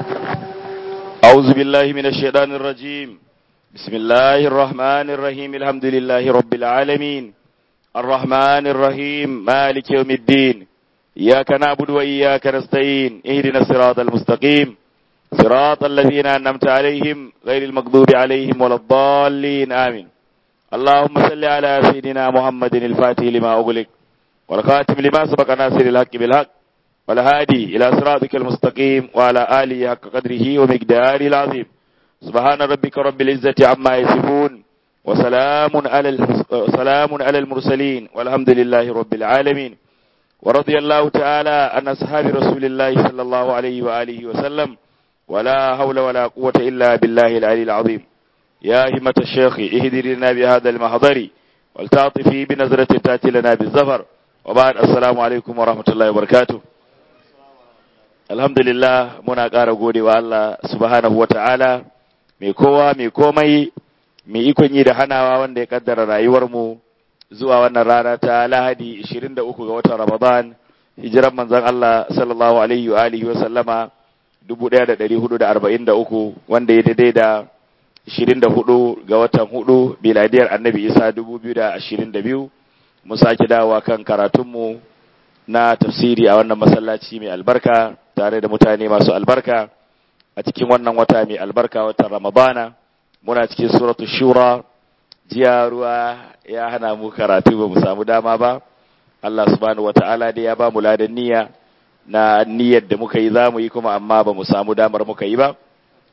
أعوذ بالله من الشيطان الرجيم بسم الله الرحمن الرحيم الحمد لله رب العالمين الرحمن الرحيم مالك يوم الدين إياك نعبد وإياك نستعين اهدنا الصراط المستقيم صراط الذين أنعمت عليهم غير المغضوب عليهم ولا الضالين آمين اللهم صل على سيدنا محمد الفاتح لما أغلق والخاتم لما سبق ناصر الحق بالحق والهادي إلى صراطك المستقيم وعلى آله حق قدره ومقداره العظيم سبحان ربك رب العزة عما يصفون وسلام على سلام على المرسلين والحمد لله رب العالمين ورضي الله تعالى عن أصحاب رسول الله صلى الله عليه وآله وسلم ولا حول ولا قوة إلا بالله العلي العظيم يا همة الشيخ اهدر لنا بهذا المحضر والتعطفي بنظرة تأتي لنا بالزفر وبعد السلام عليكم ورحمة الله وبركاته alhamdulillah muna ƙara gode wa Allah subhanahu wa ta'ala mai kowa mai komai mai ikon yi da hanawa wanda ya kaddara rayuwarmu zuwa wannan rana ta lahadi 23 ga watan ramadan hijiran manzon Allah sallallahu alaihi wa alihi wa sallama 1443 wanda ya daidai da 24 ga watan hudu biladiyar annabi isa 2022 mu sake dawowa kan karatunmu na tafsiri a wannan masallaci mai albarka tare da mutane masu albarka a cikin wannan wata mai albarka watan ramadana muna cikin suratu shura jiya ruwa ya hana mu karatu ba mu samu dama ba Allah subhanahu wata'ala dai ya ba mu ladan niyya na niyyar da muka yi za mu yi kuma amma ba mu samu damar muka yi ba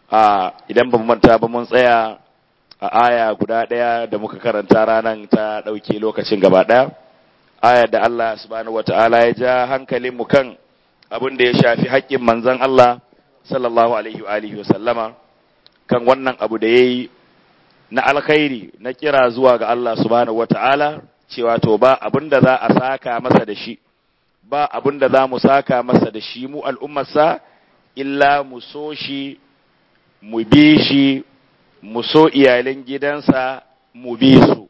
a idan ba mu manta ba mun tsaya a aya guda ɗaya da muka karanta ranar ta ɗauke lokacin gaba ɗaya aya da Allah subhanahu wata'ala ya ja hankalin mu kan abin da ya shafi haƙƙin manzon Allah sallallahu alaihi wa alihi wa sallama kan wannan abu da yayi na alkhairi na kira zuwa ga Allah subhanahu wata'ala cewa to ba abin da za a saka masa da shi ba abin da za mu saka masa da shi mu al'ummarsa illa mu so shi mu bi shi mu so iyalan gidansa mu bi su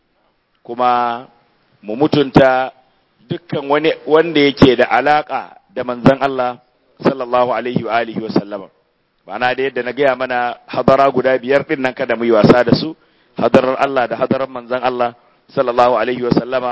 kuma mu mutunta dukkan wani wanda yake da alaka da manzon Allah sallallahu alaihi wa alihi wa sallama ma'ana da yadda na gaya mana hadara guda biyar din nan kada mu yi wasa da su hadarar Allah da hadarar manzon Allah sallallahu alaihi wa sallama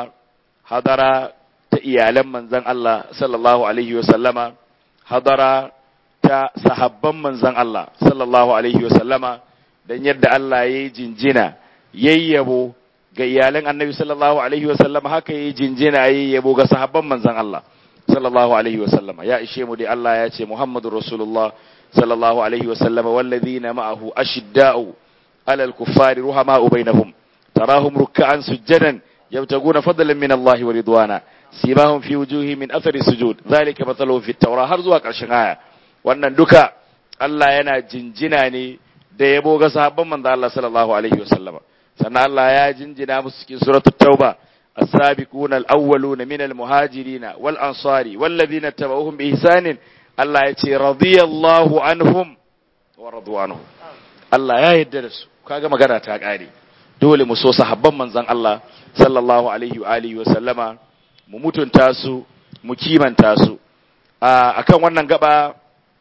hadara ta iyalan manzon Allah sallallahu alaihi wa sallama hadara ta sahabban manzon Allah sallallahu alaihi wa sallama dan yadda Allah ya yi jinjina yayyabo ga iyalan annabi sallallahu alaihi wa sallama haka yayi jinjina yayyabo ga sahabban manzon Allah sallallahu alaihi wa sallama ya ishe mu dai Allah ya ce Muhammadur Rasulullah sallallahu alaihi wa sallama wallazina ma'ahu ashidda'u alal kuffari ruhama'u bainahum tarahum ruk'an sujjadan yabtaguna fadlan min Allah wa ridwana simahum fi wujuhi min athari sujud zalika mathaluhum fi at-taura har zuwa karshen aya wannan duka Allah yana jinjina ne da yabo ga sahabban manzo Allah sallallahu alaihi wa sallama sannan Allah ya jinjina musu cikin suratul tauba السابقون الأولون من المهاجرين والأنصار والذين اتبعوهم بإحسان الله يتي رضي الله عنهم ورضوا عنه الله يا يدرس kaga magana ta kare dole mu so sahabban manzon Allah sallallahu alaihi wa alihi wa sallama mu mutunta su mu kimanta su akan wannan gaba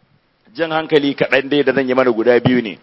jan hankali kaɗan dai da zan yi mana guda biyu ne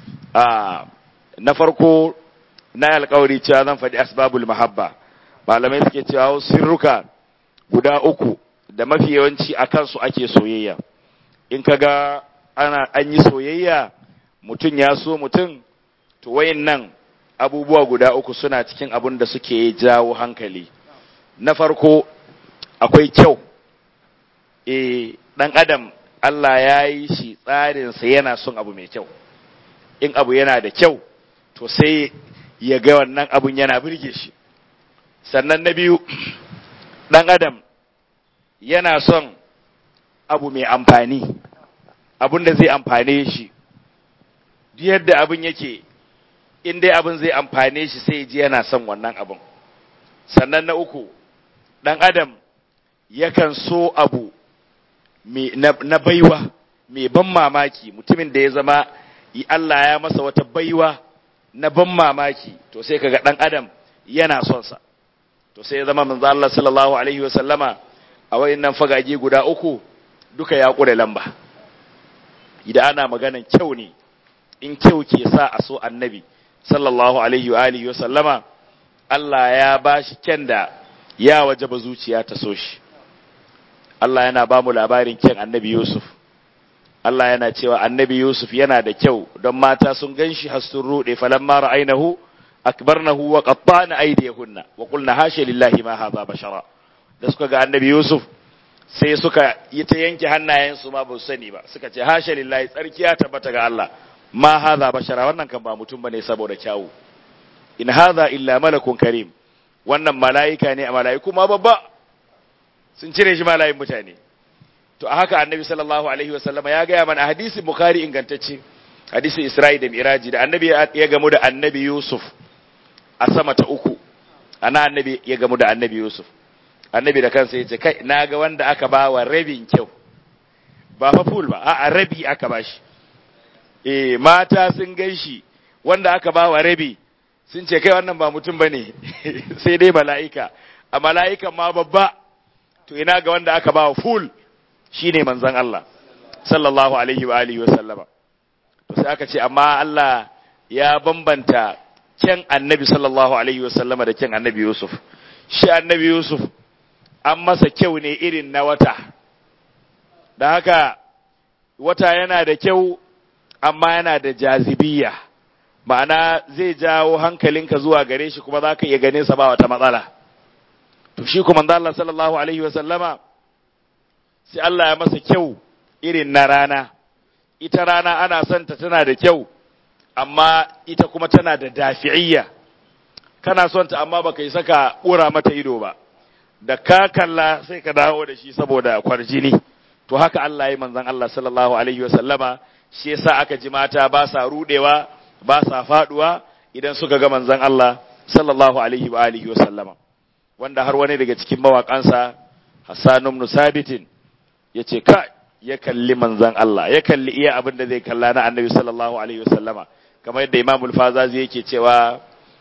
na farko na alƙawari cewa zan faɗi asbabul mahabba malamai suke cewa sirruka guda uku da mafi yawanci a kansu ake soyayya in ka ga ana an yi soyayya mutum ya so mutum to wayin nan abubuwa guda uku suna cikin abin da suke jawo hankali na farko akwai kyau e dan adam Allah ya yi shi tsarinsa yana son abu mai kyau in abu yana da kyau to sai ya ga wannan abun yana birge shi sannan na biyu ɗan adam yana son abu mai amfani abun da zai amfane shi duk yadda abin yake in dai abin zai amfane shi sai ji yana son wannan abin sannan na uku ɗan adam yakan so abu na baiwa mai ban mamaki mutumin da ya zama Allah ya masa wata baiwa na ban mamaki to sai kaga ɗan adam yana son sa to sai ya zama manzo Allah sallallahu alaihi wa sallama a wayannan fagage guda uku duka ya kure lamba idan ana maganan kyau ne in kyau ke sa a so annabi sallallahu alaihi wa alihi wa sallama Allah ya bashi kyan da ya wajaba zuciya ta so shi Allah yana ba mu labarin kyan annabi Yusuf Allah yana cewa annabi Yusuf yana da kyau don mata sun ganshi har sun rude falamma ra'ainahu akbarnahu wa qatta'na aydiyahunna wa qulna hasha lillahi ma hadha bashara da suka ga annabi Yusuf sai suka yi ta yanke hannayensu ma ba su sani ba suka ce hasha lillahi tsarkiya tabbata ga Allah ma hadha bashara wannan kan ba mutum bane saboda kyawu in hadha illa malakun karim wannan mala'ika ne a mala'iku ma babba sun cire shi malayin mutane to a haka annabi sallallahu alaihi wasallama ya gaya mana hadisi bukhari ingantacce hadisi isra'i da miraji da annabi ya gamu da annabi yusuf a sama ta uku ana annabi ya gamu da annabi yusuf annabi da kansa ya ce kai na ga wanda aka ba wa rabin kyau ba fa full ba a'a rabi aka ba shi eh mata sun gan shi wanda aka ba wa rabi sun ce kai wannan ba mutum bane sai dai mala'ika a mala'ikan ma babba to ina ga wanda aka ba wa full shine manzon Allah sallallahu alaihi wa alihi wa sallama to sai aka ce amma Allah ya bambanta kyan annabi sallallahu alaihi wa sallama da kyan annabi Yusuf shi annabi Yusuf an masa kyau ne irin na wata da haka wata yana da kyau amma yana da jazibiya ma'ana zai jawo hankalinka zuwa gare shi kuma za ka iya ganin sa ba wata matsala to shi kuma Allah sallallahu alaihi wa sallama sai Allah ya masa kyau irin na rana ita rana ana son ta tana da kyau amma ita kuma tana da dafi'iyya kana son ta amma baka yi saka ura mata ido ba da ka kalla sai ka dawo da shi saboda kwarjini to haka Allah ya manzon Allah sallallahu alaihi wa sallama shi yasa aka ji mata ba sa rudewa ba sa faduwa idan suka ga manzon Allah sallallahu alaihi wa alihi wa sallama wanda har wani daga cikin mawakansa Hassan ibn Sabitin yace ka ya kalli manzon Allah ya kalli iya abin da zai kalla na Annabi sallallahu alaihi wa sallama kamar yadda Imam al-Fazazi yake cewa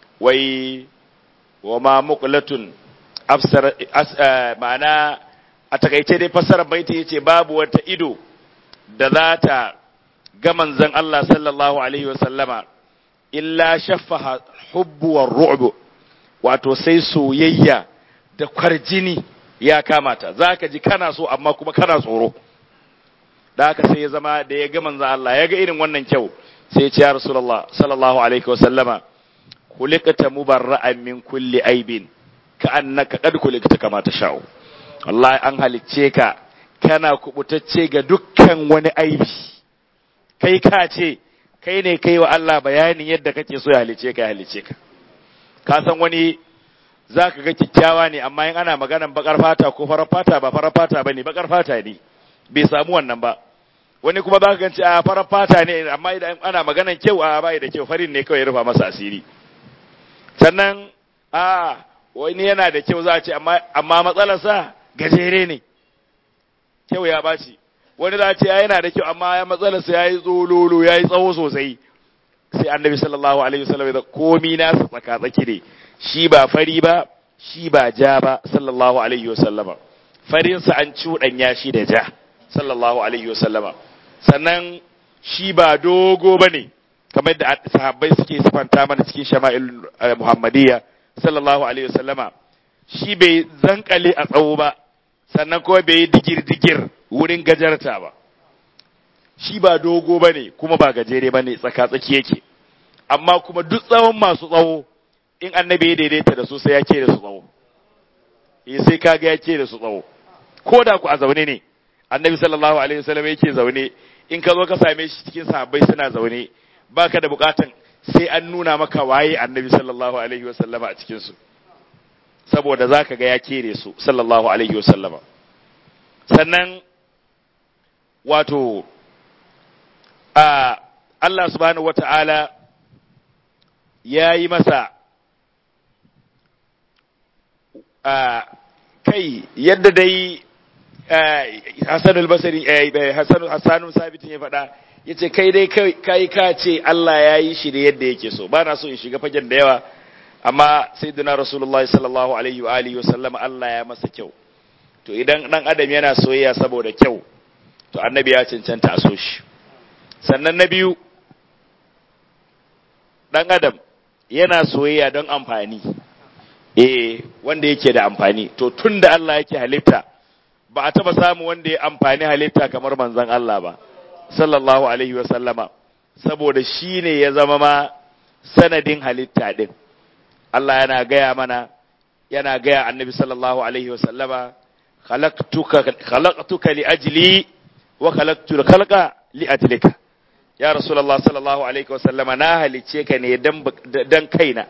wai wa ma muqlatun afsar ma'ana a takaice dai fassarar baiti yace babu wata ido da za ta ga manzon Allah sallallahu alaihi wa sallama illa shaffaha hubbu war ru'bu wato sai soyayya da kwarjini ya kamata zaka ji kana so amma kuma kana tsoro da haka sai ya zama da ya ga manzon Allah ya ga irin wannan kyau sai ya ce ya rasulullah sallallahu alaihi wa sallama khuliqta mubarra'an min kulli aibin ka annaka qad khuliqta kama tasha'u wallahi an halicce ka kana kubutacce ga dukkan wani aibi kai ka ce kai ne kai wa Allah bayanin yadda kake so ya halice ka ya halice ka ka san wani za ka ga kyakkyawa ne amma in ana maganan bakar fata ko farar fata ba farar fata ba ne bakar fata ne bai samu wannan ba wani kuma za ka ganci a farar fata ne amma idan ana maganan kyau a bai da kyau farin ne kawai ya rufa masa asiri sannan a wani yana da kyau za a ce amma matsalarsa gajere ne kyau ya ɓaci wani za a ce yana da kyau amma ya matsalarsa ya yi tsololo ya yi tsawo sosai sai annabi sallallahu alaihi wasallam da komi nasa tsaka tsaki ne shi ba fari ba shi ba ja ba sallallahu alaihi wasallama farinsa an cuɗanya shi da ja sallallahu alaihi wasallama sannan shi ba dogo ba ne kamar da sahabbai suke sifanta mana cikin shama'il muhammadiyya sallallahu alaihi wasallama shi bai zankale a tsawo ba sannan kuma bai yi digir-digir wurin gajarta ba shi ba dogo ba ne kuma ba gajere ba ne tsaka-tsaki yake amma kuma duk tsawon masu tsawo in annabi ya daidaita da su sai ya ke da su tsawo eh sai kaga ya ke da su tsawo ko da ku a zaune ne annabi sallallahu alaihi wasallam yake zaune in ka zo ka same shi cikin sahabbai suna zaune baka da bukatan sai an nuna maka waye annabi sallallahu alaihi wasallama a cikin su saboda zaka ga ya kere su sallallahu alaihi wasallama sannan wato a Allah subhanahu wata'ala ya yi masa a kai yadda dai Hassan al-Basri Hassan Hassan Sabitin ya faɗa yace kai dai kai ka ce Allah ya yi shi da yadda yake so ba na so in shiga fagen da yawa amma sayyidina Rasulullahi sallallahu alaihi wa alihi wa sallam Allah ya masa kyau to idan dan adam yana soyayya saboda kyau to annabi ya cancanta a so shi sannan na biyu ɗan adam yana soyayya don amfani eh wanda yake da amfani to tun da Allah yake halitta ba a taba samu wanda ya amfani halitta kamar manzon Allah ba sallallahu alaihi wa sallama saboda shi ne ya zama ma sanadin halitta din Allah yana gaya mana yana gaya annabi sallallahu alaihi wa sallama khalaqtuka khalaqtuka li ajli wa khalaqtu khalqa li ajlika ya rasulullah sallallahu alaihi wa sallama na halice ka ne dan dan kaina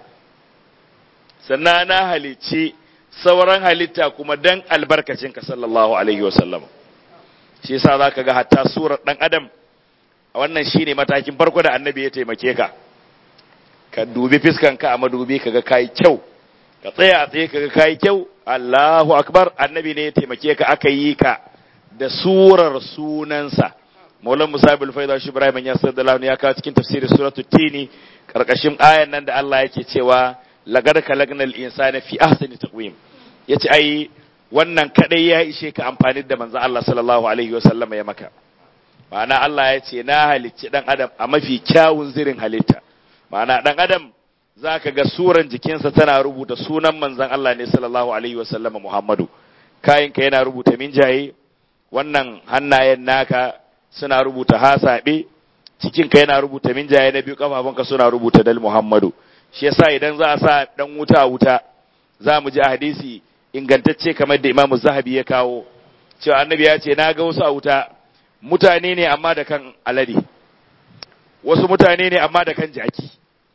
sannan na halice sauran halitta kuma dan albarkacinka sallallahu alaihi wa sallama shi yasa zaka ga hatta surar dan adam a wannan shine matakin farko da annabi ya taimake ka ka dubi fiskanka a madubi kaga kai kyau ka tsaya a tsaye kaga kai kyau Allahu akbar annabi ne ya taimake ka aka yi ka da surar sunansa Maulan Musa bil Faida shi Ibrahim ya sallallahu ya kawo cikin tafsirin suratul Tini karkashin ayan nan da Allah yake cewa laqad khalaqnal insana fi ahsani taqwim yace ai wannan kadai ya ishe ka amfani da manzo Allah sallallahu alaihi wasallam ya maka ma'ana Allah ya ce na halicci dan adam a mafi kyawun zirin halitta ma'ana dan adam zaka ga suran jikinsa tana rubuta sunan manzon Allah ne sallallahu alaihi wasallam Muhammadu kayinka yana rubuta minjaye wannan hannayen naka suna rubuta hasabe cikinka yana rubuta minjaye na biyu kafafunka suna rubuta dal Muhammadu shi yasa idan za a sa dan wuta wuta za mu ji a hadisi ingantacce kamar da Imam Zahabi ya kawo cewa annabi ya ce na ga wasu a wuta mutane ne amma da kan alade wasu mutane ne amma da kan jaki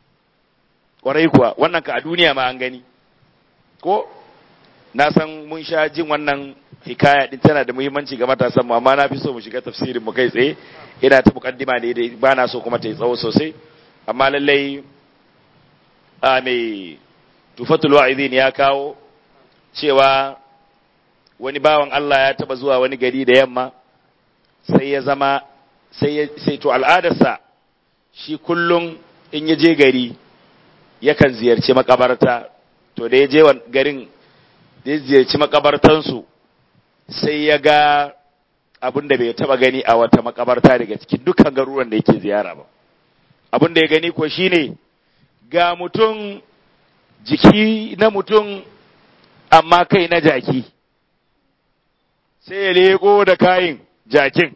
kwarai kuwa wannan ka a duniya ma an gani ko na san mun sha jin wannan hikaya din tana da muhimmanci ga matasan mu amma na fi so mu shiga tafsirin mu kai tsaye ina ta mukaddima ne dai ba na so kuma ta yi tsawo sosai amma lallai a mai tufatul wa'idin ya kawo cewa wani bawan Allah ya taba zuwa wani gari da yamma sai ya zama sai sai to al'adarsa shi kullum in ya je gari yakan ziyarci makabarta to da ya je garin da ya ziyarci makabartansu sai ya ga abin da bai taba gani a wata makabarta daga cikin dukkan garuruwan da yake ziyara ba abin da ya gani ko shine ga mutum jiki na mutum amma kai na jaki sai ya leko da kayin jakin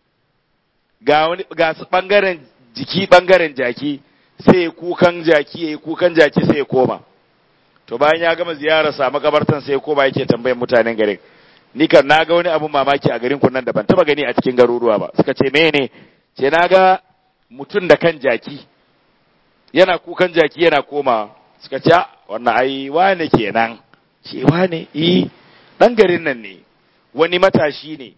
ga wani ga bangaren jiki bangaren jaki sai ya kukan jaki ya kukan jaki sai ya koma to bayan ya gama ziyarar sa makabartan sai ya koma yake tambayan mutanen garin ni kan na ga wani abun mamaki a garin nan da ban taba gani a cikin garuruwa ba suka ce mene ce na ga mutum da kan jaki yana kukan jaki yana koma suka ce wannan ai wane kenan ce wane eh dan garin nan ne wani matashi ne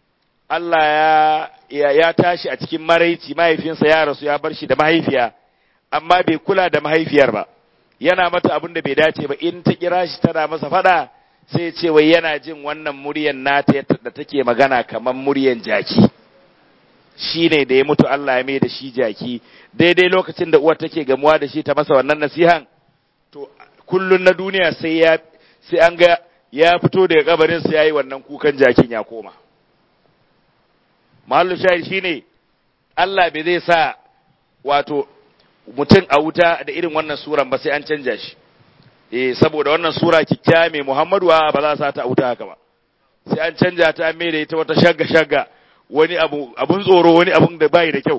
Allah ya ya tashi a cikin maraici mahaifinsa ya rasu ya bar shi da mahaifiya amma bai kula da mahaifiyar ba yana mata abin da bai dace ba in ta kira shi tana masa fada sai ce wai yana jin wannan muryan nata da take magana kamar muryan jaki shi ne da ya mutu Allah ya mai da shi jaki daidai lokacin da uwar take gamuwa da shi ta masa wannan nasihan to kullun na duniya sai ya sai an ga ya fito daga kabarin sa yayi wannan kukan jakin ya koma mahallu shahid shine Allah bai zai sa wato mutum a wuta da irin wannan suran ba sai an canja shi eh saboda wannan sura kikkiya mai Muhammadu ba za sa ta a wuta haka ba sai an canja ta mai da ita wata shagga shagga wani abu abun tsoro wani abun da bai da kyau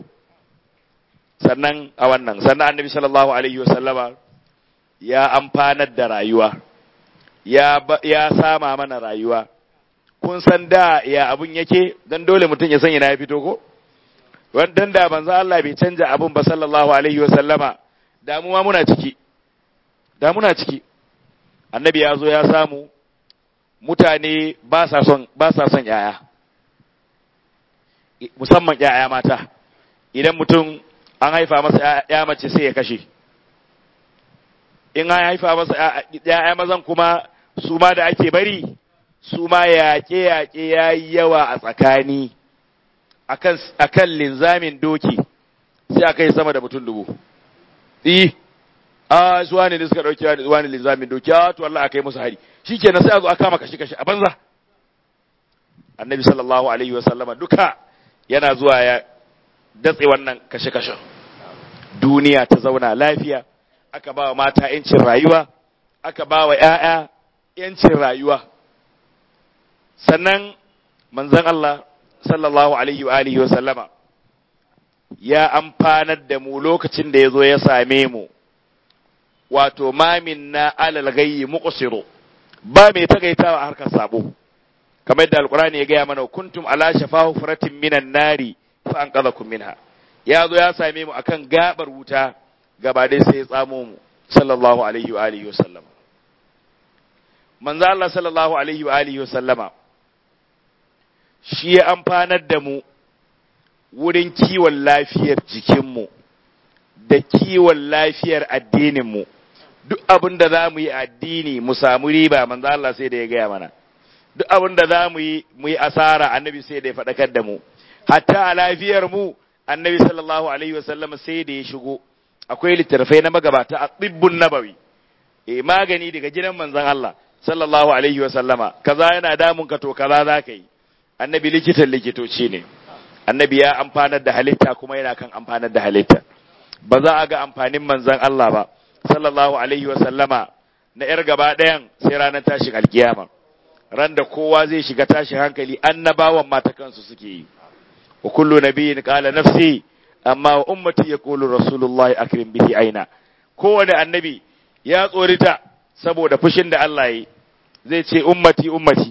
sannan a wannan sannan annabi sallallahu alaihi wasallama ya amfanar da rayuwa ya ya sama mana rayuwa kun san da ya abun yake dan dole mutum ya san ina ya fito ko wannan da banza Allah bai canja abun ba sallallahu alaihi wasallama damuwa muna ciki da muna ciki annabi ya zo ya samu mutane ba sa son ba sa son yaya musamman ‘ya'ya mata, idan mutum an haifa masa ‘ya mace sai ya kashe, in an haifa masa ‘ya'ya mazan kuma su ma da ake bari, su ma yaƙe-yaƙe ya yi yawa a tsakani, a kan linzamin doki, sai aka yi sama da mutum dubu. Iyi, a zuwa ne suka ɗauki zuwa ne linzamin doki, a to Allah aka yi musu hari, shi kenan sai a zo a kama kashe-kashe a banza. Annabi sallallahu Alaihi wasallama duka yana zuwa ya datse wannan kashe-kashen duniya ta zauna lafiya aka ba wa mata ‘yancin rayuwa aka ba wa ‘ya'ya ‘yancin rayuwa sannan manzan Allah sallallahu alaihi wa alihi wa sallama ya amfanar da mu lokacin da ya zo ya same mu wato mamin na alal gayyi muqsiru ba mai tagaitawa a harkar sabo kamar da alqur'ani ya gaya mana kuntum ala shafa furatin minan nari fa anqadhakum minha ya zo ya same mu akan gabar wuta gaba dai sai ya tsamo mu sallallahu alaihi wa alihi wasallam manzo Allah sallallahu alaihi wa alihi wasallama shi ya amfanar da mu wurin kiwon lafiyar jikinmu da kiwon lafiyar addininmu duk abin da za mu yi addini mu samu riba manzo Allah sai da ya gaya mana duk abin da za mu yi mu yi asara annabi sai da ya faɗakar da mu hatta a lafiyar mu annabi sallallahu alaihi wasallam sai da ya shigo akwai littattafai na magabata a tsibbun nabawi eh magani daga gidan manzon Allah sallallahu alaihi wasallama kaza yana damun ka to kaza za ka yi annabi likitan likitoci ne annabi ya amfanar da halitta kuma yana kan amfanar da halitta ba za a ga amfanin manzon Allah ba sallallahu alaihi wasallama na yar gaba ɗayan sai ranar tashin alkiyama ran da kowa zai shiga tashin hankali annabawan mata kansu suke yi wa kullu nabiyyin qala nafsi amma wa ummati yaqulu rasulullahi akrim bihi aina kowane annabi ya tsorita saboda fushin da Allah yi zai ce ummati ummati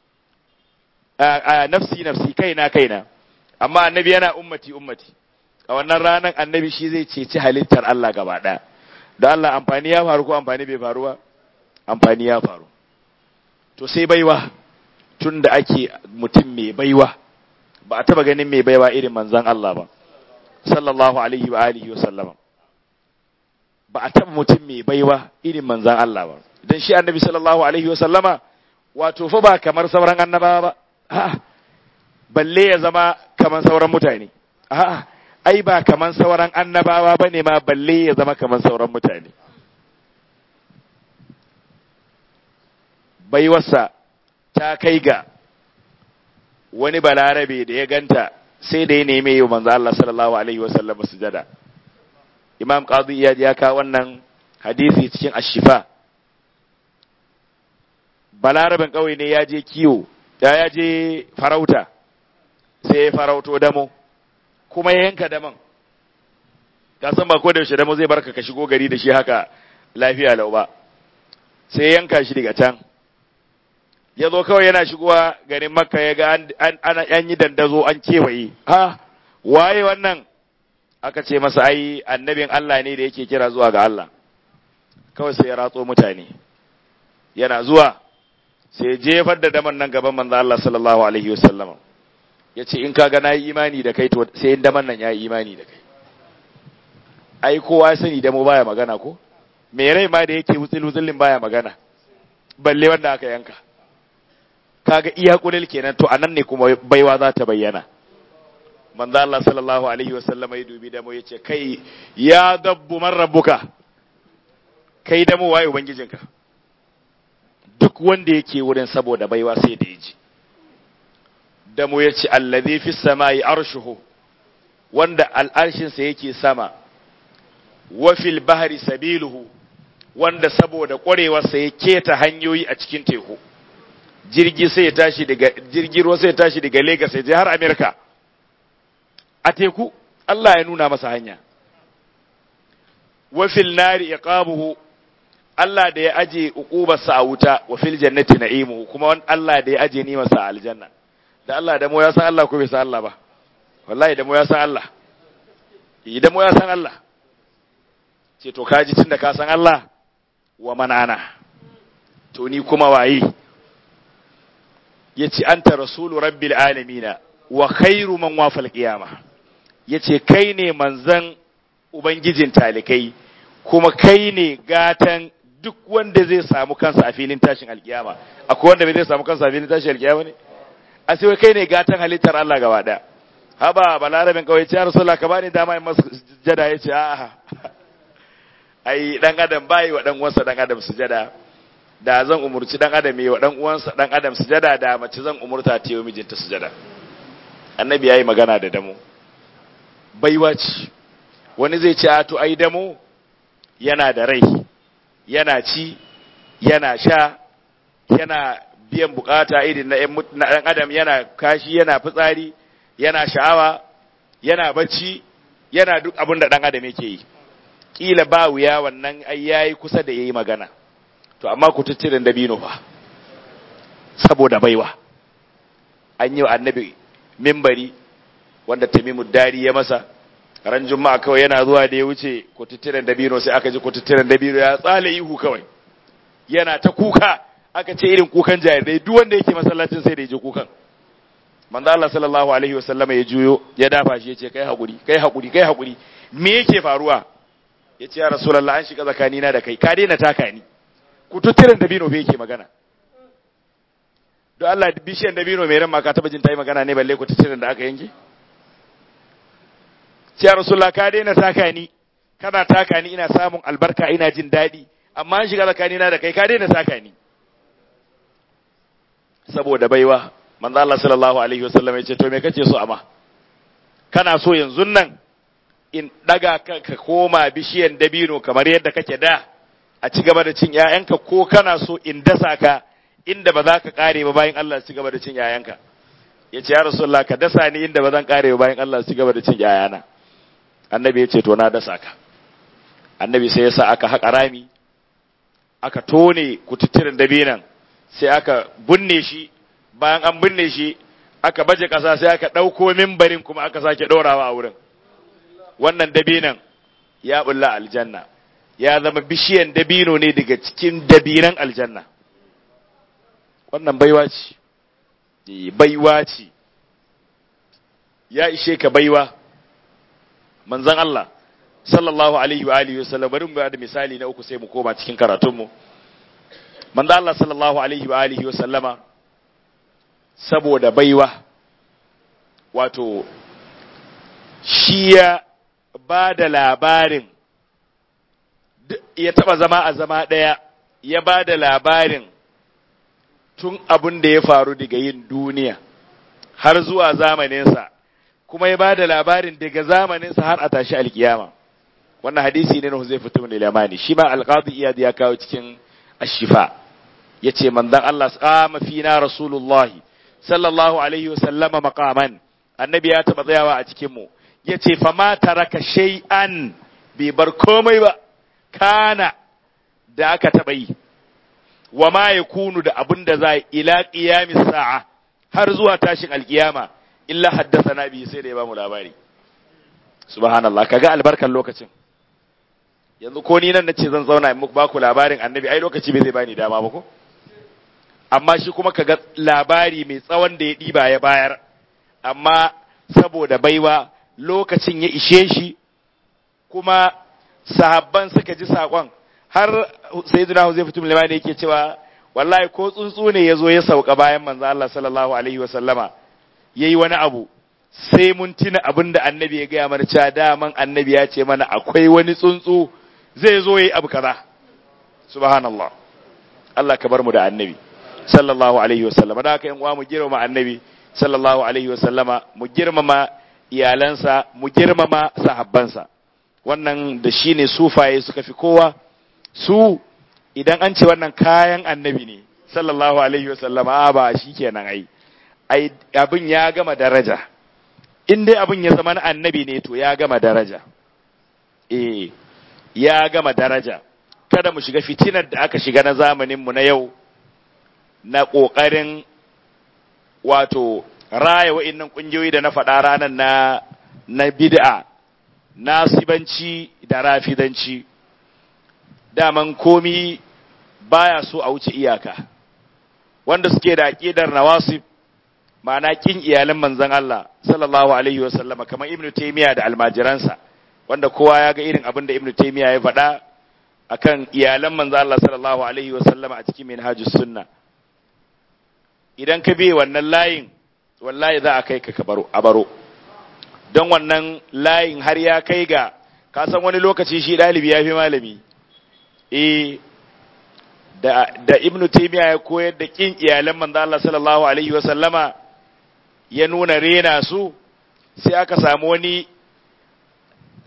a nafsi nafsi kaina kaina amma annabi yana ummati ummati a wannan ranar annabi shi zai ceci halittar Allah gaba ɗaya da Allah amfani ya faru ko amfani bai faru ba amfani ya faru to sai baiwa tun da ake mutum mai baiwa ba a taba ganin mai baiwa irin manzon Allah ba sallallahu alaihi wa alihi wa sallama ba a taba mutum mai baiwa irin manzon Allah ba dan shi annabi sallallahu alaihi wa sallama wato fa ba kamar sauran annabawa ba a'a balle ya zama kamar sauran mutane a'a ai ba kamar sauran annabawa bane ma balle ya zama kamar sauran mutane baiwarsa ta kai ga wani balarabe da ya ganta sai da ya neme yau manzo Allah sallallahu alaihi wasallam sujada Imam Qadi Iyad ya kawo wannan hadisi cikin Ashifa balaraben kauye ne ya je kiwo da ya je farauta sai ya farauto damo kuma ya yanka daman ka san ba ko da yaushe damo zai barka ka shigo gari da shi haka lafiya lau ba sai ya yanka shi daga can ya zo kawai yana shigowa garin makka ya ga an yi dandazo an kewaye ha waye wannan aka ce masa ai annabin Allah ne da yake kira zuwa ga Allah kawai sai ya ratso mutane yana zuwa sai jefar da daman nan gaban manzo Allah sallallahu alaihi wasallam ya ce in kaga na yi imani da kai to sai in daman nan ya yi imani da kai ai kowa sani damo baya magana ko me rai ma da yake wutsil wutsilin baya magana balle wanda aka yanka kaga iya kulil kenan to anan ne kuma baiwa za ta bayyana manzo Allah sallallahu alaihi wasallam ya dubi damo yace kai ya dabbu man rabbuka kai damo waye ubangijinka duk wanda yake wurin saboda baiwa sai da yaji damo yace allazi fis samai arshuhu wanda al'arshinsa yake sama wa fil bahri sabiluhu wanda saboda ƙwarewarsa ya keta hanyoyi a cikin teku jirgi sai ya tashi daga jirgin ruwa sai ya tashi daga Lagos ya je har America a teku Allah ya nuna masa hanya wa fil nari iqabuhu Allah da ya aje uqubarsa a wuta wa fil jannati na'imuhu kuma Allah da ya aje ni masa aljanna da Allah da mu ya san Allah ko bai san Allah ba wallahi da mu ya san Allah idan mu ya san Allah ce to kaji tunda ka san Allah wa manana to ni kuma waye yace anta rasulu rabbil alamina wa khairu man wafal qiyama yace kai ne manzan ubangijin talikai kuma kai ne gatan duk wanda zai samu kansa a filin tashin alkiyama akwai wanda bai zai samu kansa a filin tashin alkiyama ne a sai kai ne gatan halittar Allah gaba daya haba balarabin kawai ce rasulullah ka bani dama in masa sujada yace a'a ai dan adam bai wa dan uwansa dan adam sujada da zan umurci dan adam yi wa dan uwansa dan adam sujada da mace zan umurta ta yi mijinta sujada annabi yayi magana da damu baiwa ce wani zai ce a to ai damo yana da rai yana ci yana sha yana biyan bukata irin na ɗan adam yana kashi yana fitsari yana sha'awa yana bacci yana duk abin da ɗan adam yake yi kila ba wuya wannan ai yayi kusa da yayi magana to amma ku tuttirin dabino fa saboda baiwa an yi wa annabi mimbari wanda tamimu dari ya masa ran juma'a kawai yana zuwa da ya wuce kututturen dabino sai aka ji kututturen dabino ya tsale ihu kawai yana ta kuka aka ce irin kukan jarirai duk wanda yake masallacin sai da ya ji kukan manzo Allah sallallahu alaihi wasallama ya juyo ya dafa shi yace kai hakuri kai hakuri kai hakuri me yake faruwa yace ya rasulullah an shiga tsakanina da kai ka daina taka ni kututturen dabino bai yake magana don Allah bishiyan dabino mai ran ma ka taba jin ta yi magana ne balle kututturen da aka yanke ya rasulullah ka daina taka ni kana taka ni ina samun albarka ina jin daɗi amma an shiga tsakanina da kai ka daina taka ni saboda baiwa manzo Allah sallallahu alaihi wasallam ya ce to me kace so amma kana so yanzu nan in daga ka ka koma bishiyan dabino kamar yadda kake da a ci gaba da cin ƴaƴanka ko kana so in dasa ka inda ba za ka kare ba bayan Allah ci gaba da cin ƴaƴanka yace ya rasulullah ka dasa ni inda ba zan kare ba bayan Allah ci gaba da cin ƴaƴana annabi ya ce to na dasa ka annabi sai ya sa aka haƙa rami aka tone kututturen dabinan sai aka binne shi bayan an binne shi aka baje ƙasa sai aka ɗauko mimbarin kuma aka sake ɗorawa a wurin wannan dabinan ya bulla aljanna ya zama bishiyan dabino ne daga cikin dabinan aljanna wannan baiwa ce baiwa ce ya ishe ka baiwa manzan Allah sallallahu alaihi wa alihi wasallam bari mu da misali na uku sai mu koma cikin karatunmu manzan Allah sallallahu alaihi wa alihi wasallama saboda baiwa wato shi ya ba da labarin ya taba zama a zama ɗaya ya ba da labarin tun abin da ya faru daga yin duniya har zuwa zamaninsa kuma ya ba da labarin daga zamaninsa har a tashi alkiyama wannan hadisi ne na Huzaifa ibn al-Yamani shi ma al-Qadi Iyad ya kawo cikin Ash-Shifa yace manzon Allah qama fina Rasulullah sallallahu alaihi wasallama maqaman annabi ya taba tsayawa a cikin mu yace fa ma taraka shay'an bai bar komai ba kana da aka taba yi wa ma yakunu da abin da za ila qiyamis sa'a har zuwa tashin alkiyama illa haddathana bi sai da ya bamu labari subhanallah kaga albarkan lokacin yanzu ko ni nan nace zan zauna in muku baku labarin annabi ai lokaci bai zai bani dama ba ko amma shi kuma kaga labari mai tsawon da ya diba ya bayar amma saboda baiwa lokacin ya ishe shi kuma sahabban suka ji sakon har sayyidina Huzaifa ibn Limani yake cewa wallahi ko tsuntsu ne yazo ya sauka bayan manzo Allah sallallahu alaihi wa sallama yayi wani abu sai mun tuna abin da annabi ya gaya mana cewa daman annabi ya ce mana akwai wani tsuntsu zai zo yayi abu kaza subhanallah Allah ka bar mu da annabi sallallahu alaihi wa sallama da haka yan uwa mu girmama annabi sallallahu alaihi wa sallama mu girmama iyalansa mu girmama sahabbansa wannan da shine sufaye suka fi kowa su idan an ce wannan kayan annabi ne sallallahu alaihi wa sallama ba shikenan ai ai abin ya gama daraja in dai abin ya zama na annabi ne to ya gama daraja eh ya gama daraja kada mu shiga fitinar da aka shiga na zamanin mu na yau na kokarin wato raya wa'annan kungiyoyi da na faɗa ranar na na bid'a nasibanci da rafidanci daman komi baya so a wuce iyaka wanda suke da aqidar nawasib ma'ana kin iyalan manzon Allah sallallahu alaihi wa sallama kamar Ibn Taymiyyah da almajiransa wanda kowa ya ga irin abin da Ibn Taymiyyah ya faɗa akan iyalan manzon Allah sallallahu alaihi wa sallama a cikin Minhajus Sunna idan ka bi wannan layin wallahi za a kai ka baro a baro don wannan layin har ya kai ga ka san wani lokaci shi ɗalibi ya fi malami eh da da Ibn Taymiyyah ya koyar da kin iyalan manzon Allah sallallahu alaihi wa sallama ya nuna rena su sai aka samu wani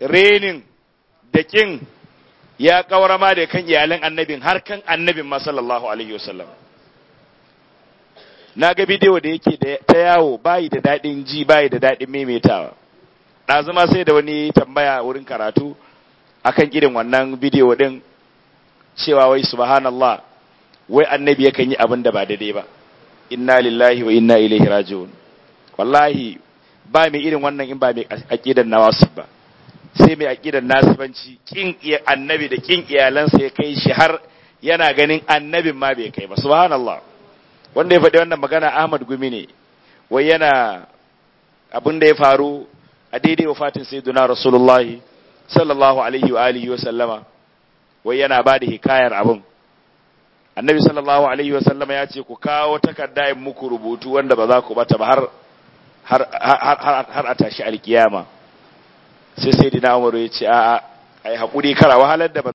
renin da kin ya kawarama da kan iyalan annabin har kan annabin ma sallallahu alaihi wasallam na ga bidiyo da yake ta yawo bayi da daɗin ji bayi da daɗin maimaitawa ɗazuma sai da wani tambaya wurin karatu akan irin wannan bidiyo ɗin cewa wai subhanallah wai annabi yakan yi abin da ba daidai ba inna lillahi wa inna ilaihi raji'un wallahi ba mai irin wannan in ba mai aqidan nawasib ba sai mai aqidan nasibanci kin annabi da kin iyalansa ya kai shi har yana ganin annabin ma bai kai ba subhanallah wanda ya faɗi wannan magana Ahmad Gumi ne wai yana abin da ya faru a daidai wafatin sayyiduna Rasulullah sallallahu alaihi wa alihi wa sallama wai yana ba da hikayar abin annabi sallallahu alaihi wa sallama ya ce ku kawo takarda in muku rubutu wanda ba za ku bata ba har har har har a tashi alkiyama sai sayyidina Umar ya ce a'a ai hakuri kara wahalar da